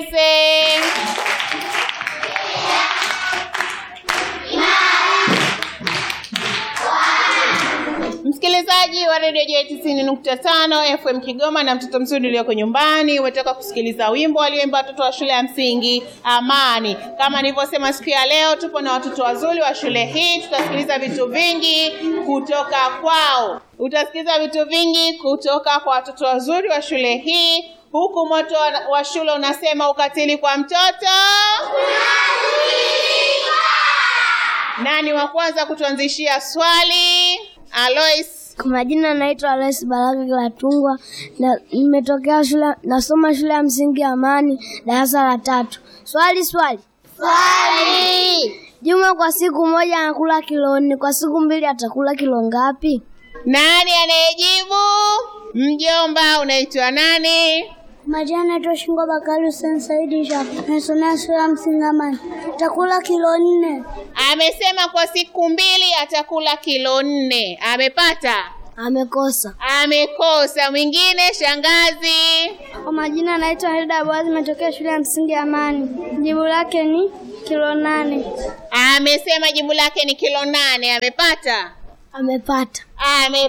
Msikilizaji wa redio J tisini nukta tano FM Kigoma na mtoto mzuri ulioko nyumbani, umetoka kusikiliza wimbo walioimba watoto wa shule ya msingi Amani. Kama nilivyosema, siku ya leo tupo na watoto wazuri wa shule hii, tutasikiliza vitu vingi kutoka kwao. Utasikiliza vitu vingi kutoka kwa watoto wazuri wa shule hii, huku moto wa- wa shule unasema ukatili kwa mtoto nani wa kwanza kutuanzishia swali? Alois. Kwa majina naitwa Alois Baraka Kilatungwa na nimetokea shule nasoma shule ya msingi Amani darasa la tatu. Swali swali. Swali. Juma kwa siku moja anakula kilo nne, kwa siku mbili atakula kilo ngapi? Nani anayejibu? Mjomba, unaitwa nani? Majina naitwa Shingo Bakari Hussein Saidi Shafi. Nasomea shule ya msingi Amani. Atakula kilo nne. Amesema kwa siku mbili atakula kilo nne. Amepata? Amekosa. Amekosa. Mwingine, shangazi. Kwa majina naitwa Hilda Boaz, nimetokea shule ya msingi Amani. Jibu lake ni kilo nane. Amesema jibu lake ni kilo nane. Amepata? Amepata. Amepata.